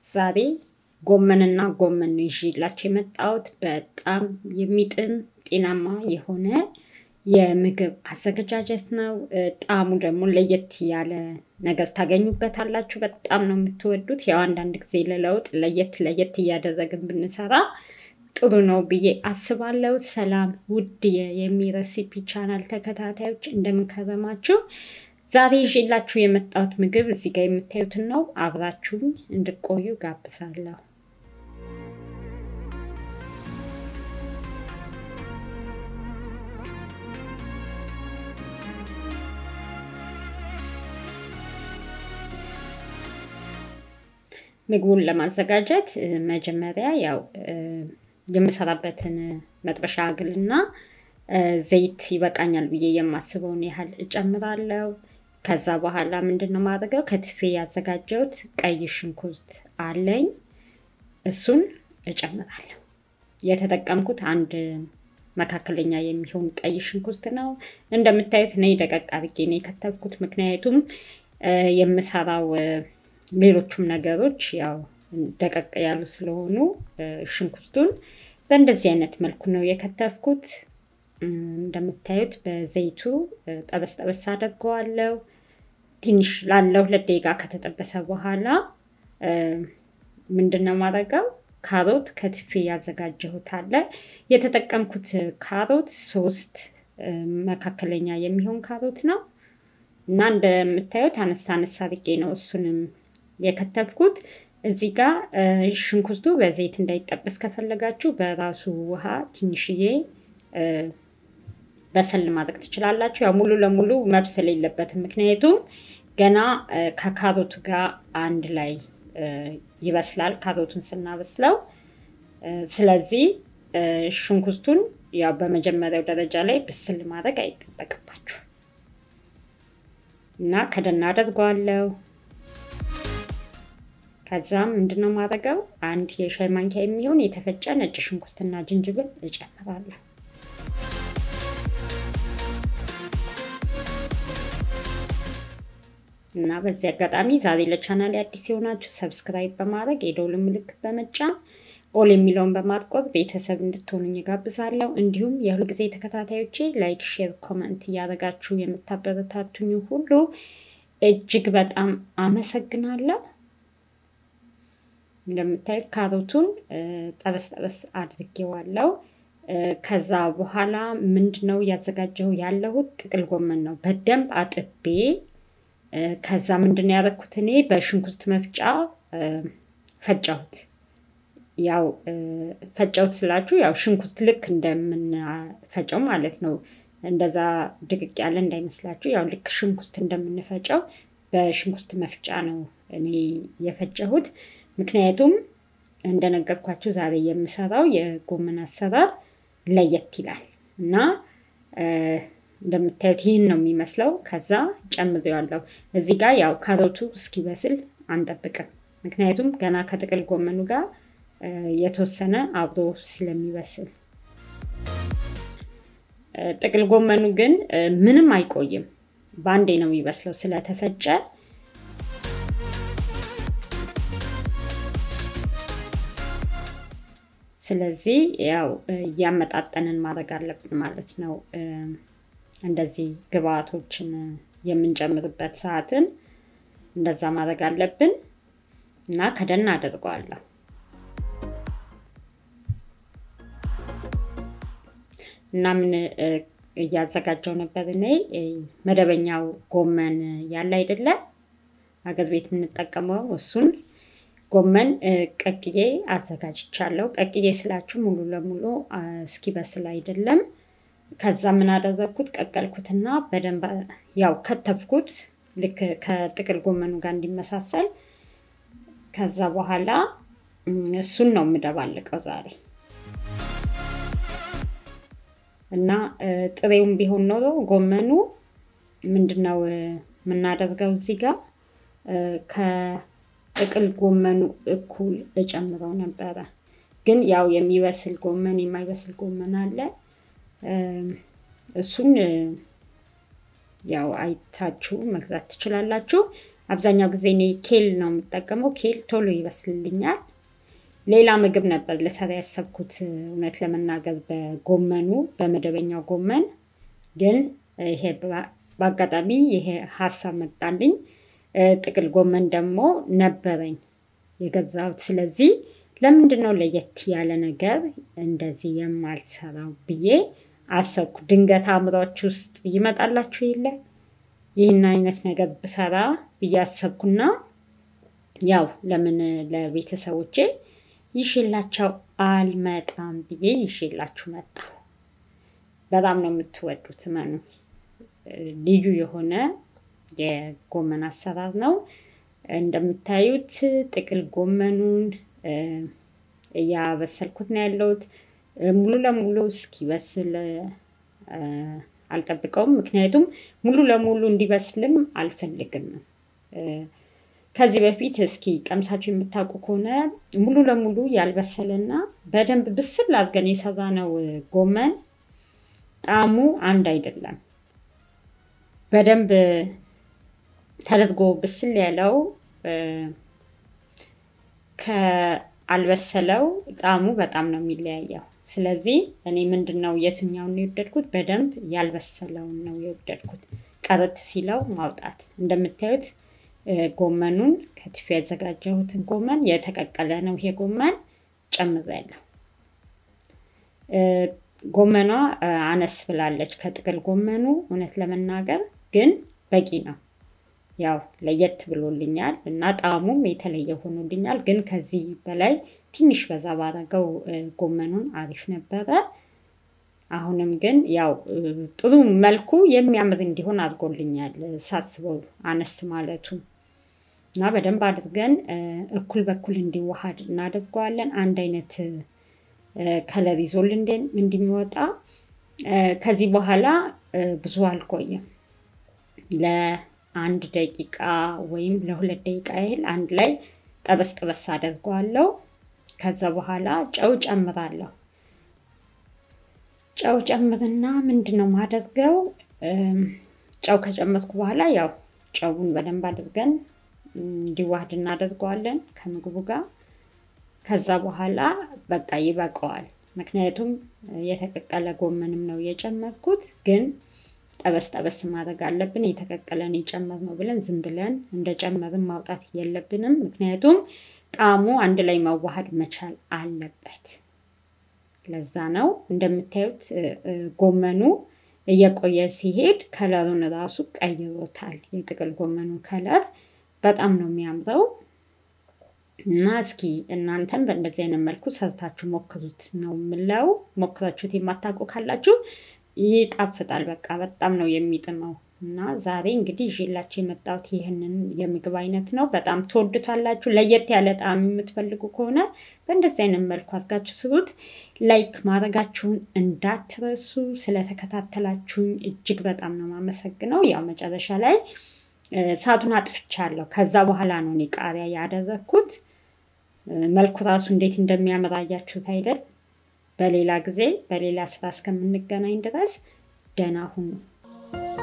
ዛሬ ጎመንና ጎመን ነው ይዤላችሁ የመጣሁት። በጣም የሚጥም ጤናማ የሆነ የምግብ አዘገጃጀት ነው። ጣዕሙ ደግሞ ለየት ያለ ነገር ታገኙበታላችሁ። በጣም ነው የምትወዱት። ያው አንዳንድ ጊዜ ለለውጥ ለየት ለየት እያደረግን ብንሰራ ጥሩ ነው ብዬ አስባለሁ። ሰላም ውድ የሚረሲፒ ቻናል ተከታታዮች እንደምንከረማችሁ። ዛሬ ይዤላችሁ የመጣሁት ምግብ እዚህ ጋር የምታዩትን ነው። አብራችሁኝ እንድቆዩ ጋብዛለሁ። ምግቡን ለማዘጋጀት መጀመሪያ ያው የምሰራበትን መጥበሻ አግልና ዘይት ይበቃኛል ብዬ የማስበውን ያህል እጨምራለሁ። ከዛ በኋላ ምንድን ነው ማድረገው ከትፌ ያዘጋጀሁት ቀይ ሽንኩርት አለኝ። እሱን እጨምራለሁ። የተጠቀምኩት አንድ መካከለኛ የሚሆን ቀይ ሽንኩርት ነው። እንደምታዩት እኔ ደቀቅ አድርጌ ነው የከተፍኩት። ምክንያቱም የምሰራው ሌሎቹም ነገሮች ያው ደቀቅ ያሉ ስለሆኑ ሽንኩርቱን በእንደዚህ አይነት መልኩ ነው የከተፍኩት። እንደምታዩት በዘይቱ ጠበስ ጠበስ አደርገዋለሁ። ትንሽ ላለው ሁለት ደቂቃ ከተጠበሰ በኋላ ምንድን ነው ማድረገው ካሮት ከትፌ ያዘጋጀሁት አለ። የተጠቀምኩት ካሮት ሶስት መካከለኛ የሚሆን ካሮት ነው እና እንደምታዩት አነሳ አነሳ አድርጌ ነው እሱንም የከተፍኩት። እዚህ ጋር ሽንኩርቱ በዘይት እንዳይጠበስ ከፈለጋችሁ በራሱ ውሃ ትንሽዬ በሰል ማድረግ ትችላላችሁ። ያው ሙሉ ለሙሉ መብሰል የለበትም፣ ምክንያቱም ገና ከካሮቱ ጋር አንድ ላይ ይበስላል ካሮቱን ስናበስለው። ስለዚህ ሽንኩርቱን ያው በመጀመሪያው ደረጃ ላይ ብስል ማድረግ አይጠበቅባችሁ እና ከደና አደርገዋለሁ። ከዛም ምንድነው ማድረገው አንድ የሻይ ማንኪያ የሚሆን የተፈጨ ነጭ ሽንኩርትና ዝንጅብል እጨምራለሁ። እና በዚህ አጋጣሚ ዛሬ ለቻናል አዲስ የሆናችሁ ሰብስክራይብ በማድረግ የደውል ምልክት በመጫን ኦል የሚለውን በማጥቆር ቤተሰብ እንድትሆኑኝ ጋብዛለሁ። እንዲሁም የሁልጊዜ ተከታታዮቼ ላይክ፣ ሼር፣ ኮመንት እያደረጋችሁ የምታበረታቱኝ ሁሉ እጅግ በጣም አመሰግናለሁ። እንደምታዩት ካሮቱን ጠበስ ጠበስ አድርጌዋለሁ። ከዛ በኋላ ምንድን ነው እያዘጋጀሁ ያለሁት ጥቅል ጎመን ነው። በደንብ አጥቤ ከዛ ምንድን ነው ያደረኩት እኔ በሽንኩርት መፍጫ ፈጫሁት። ያው ፈጫሁት ስላችሁ ያው ሽንኩርት ልክ እንደምንፈጨው ማለት ነው። እንደዛ ድቅቅ ያለ እንዳይመስላችሁ። ያው ልክ ሽንኩርት እንደምንፈጨው በሽንኩርት መፍጫ ነው እኔ የፈጨሁት። ምክንያቱም እንደነገርኳችሁ ዛሬ የምሰራው የጎመን አሰራር ለየት ይላል እና እንደምታዩት ይህን ነው የሚመስለው። ከዛ ጨምሬዋለሁ። እዚህ ጋር ያው ካሮቱ እስኪበስል አንጠብቅም፣ ምክንያቱም ገና ከጥቅል ጎመኑ ጋር የተወሰነ አብሮ ስለሚበስል። ጥቅል ጎመኑ ግን ምንም አይቆይም፣ በአንዴ ነው የሚበስለው ስለተፈጨ ስለዚህ ያው እያመጣጠንን ማድረግ አለብን ማለት ነው። እንደዚህ ግብአቶችን የምንጨምርበት ሰዓትን እንደዛ ማድረግ አለብን እና ከደን አደርገዋለሁ። እና ምን እያዘጋጀው ነበር እኔ መደበኛው ጎመን ያለ አይደለ አገር ቤት የምንጠቀመው እሱን ጎመን ቀቅዬ አዘጋጅቻለሁ። ቀቅዬ ስላችሁ ሙሉ ለሙሉ እስኪበስል አይደለም። ከዛ ምን አደረግኩት? ቀቀልኩትና በደንብ ያው ከተፍኩት፣ ልክ ከጥቅል ጎመኑ ጋር እንዲመሳሰል። ከዛ በኋላ እሱን ነው የምደባልቀው ዛሬ እና ጥሬውም ቢሆን ኖሮ ጎመኑ ምንድነው የምናደርገው እዚህ ጋር ጥቅል ጎመኑ እኩል እጨምረው ነበረ። ግን ያው የሚበስል ጎመን የማይበስል ጎመን አለ። እሱን ያው አይታችሁ መግዛት ትችላላችሁ። አብዛኛው ጊዜ እኔ ኬል ነው የምጠቀመው። ኬል ቶሎ ይበስልልኛል። ሌላ ምግብ ነበር ልሰራ ያሰብኩት እውነት ለመናገር በጎመኑ በመደበኛው ጎመን ግን ይሄ በአጋጣሚ ይሄ ሀሳብ መጣልኝ። ጥቅል ጎመን ደግሞ ነበረኝ የገዛሁት። ስለዚህ ለምንድን ነው ለየት ያለ ነገር እንደዚህ የማልሰራው ብዬ አሰብኩ። ድንገት አእምሯች ውስጥ ይመጣላችሁ የለ ይህን አይነት ነገር ብሰራ ብዬ አሰብኩና ያው ለምን ለቤተሰቦቼ ይሽላቸው አልመጣም ብዬ ይሽላችሁ መጣሁ። በጣም ነው የምትወዱት መኑ ልዩ የሆነ የጎመን አሰራር ነው። እንደምታዩት ጥቅል ጎመኑን እያበሰልኩት ነው ያለሁት። ሙሉ ለሙሉ እስኪበስል አልጠብቀውም፣ ምክንያቱም ሙሉ ለሙሉ እንዲበስልም አልፈልግም። ከዚህ በፊት እስኪ ቀምሳችሁ የምታውቁ ከሆነ ሙሉ ለሙሉ ያልበሰለና በደንብ ብስል አድርገን የሰራነው ጎመን ጣዕሙ አንድ አይደለም። በደንብ ተደርጎ ብስል ያለው ከአልበሰለው ጣዕሙ በጣም ነው የሚለያየው። ስለዚህ እኔ ምንድን ነው የትኛውን ነው የወደድኩት? በደንብ ያልበሰለውን ነው የወደድኩት። ቀረት ሲለው ማውጣት። እንደምታዩት ጎመኑን ከትፌ ያዘጋጀሁትን ጎመን የተቀቀለ ነው ይሄ ጎመን ጨምሬያለሁ። ጎመኗ አነስ ብላለች ከጥቅል ጎመኑ እውነት ለመናገር ግን በቂ ነው። ያው ለየት ብሎልኛል እና ጣዕሙም የተለየ ሆኖልኛል። ግን ከዚህ በላይ ትንሽ በዛ ባረገው ጎመኑን አሪፍ ነበረ። አሁንም ግን ያው ጥሩ መልኩ የሚያምር እንዲሆን አድርጎልኛል ሳስበው አነስ ማለቱ እና በደንብ አድርገን እኩል በኩል እንዲዋሃድ እናደርገዋለን። አንድ አይነት ከለር ይዞልን እንዲወጣ ከዚህ በኋላ ብዙ አልቆይም። ለአንድ ደቂቃ ወይም ለሁለት ደቂቃ ያህል አንድ ላይ ጠበስ ጠበስ አደርገዋለሁ። ከዛ በኋላ ጨው ጨምራለሁ። ጨው ጨምርና ምንድን ነው ማደርገው? ጨው ከጨመርኩ በኋላ ያው ጨውን በደንብ አድርገን እንዲዋህድ እናደርገዋለን ከምግቡ ጋር። ከዛ በኋላ በቃ ይበቃዋል። ምክንያቱም የተቀቀለ ጎመንም ነው የጨመርኩት፣ ግን ጠበስ ጠበስ ማድረግ አለብን። የተቀቀለን የጨመርነው ብለን ዝም ብለን እንደጨመርን ማውጣት የለብንም። ምክንያቱም ጣዕሙ አንድ ላይ መዋሃድ መቻል አለበት። ለዛ ነው እንደምታዩት ጎመኑ እየቆየ ሲሄድ ከለሩን ራሱ ቀይሮታል። የጥቅል ጎመኑ ከለር በጣም ነው የሚያምረው። እና እስኪ እናንተም በእንደዚህ አይነት መልኩ ሰርታችሁ ሞክሩት ነው የምለው። ሞክራችሁት የማታውቁ ካላችሁ ይጣፍጣል። በቃ በጣም ነው የሚጥመው። እና ዛሬ እንግዲህ ይዤላችሁ የመጣሁት ይህንን የምግብ አይነት ነው። በጣም ትወዱታላችሁ። ለየት ያለ ጣዕም የምትፈልጉ ከሆነ በእንደዚህ አይነት መልኩ አድርጋችሁ ስሩት። ላይክ ማድረጋችሁን እንዳትረሱ። ስለተከታተላችሁኝ እጅግ በጣም ነው የማመሰግነው። ያው መጨረሻ ላይ እሳቱን አጥፍቻለሁ። ከዛ በኋላ ነው እኔ ቃሪያ ያደረግኩት። መልኩ ራሱ እንዴት እንደሚያምር አያችሁት አይደል? በሌላ ጊዜ በሌላ ስራ እስከምንገናኝ ድረስ ደህና ሁኑ።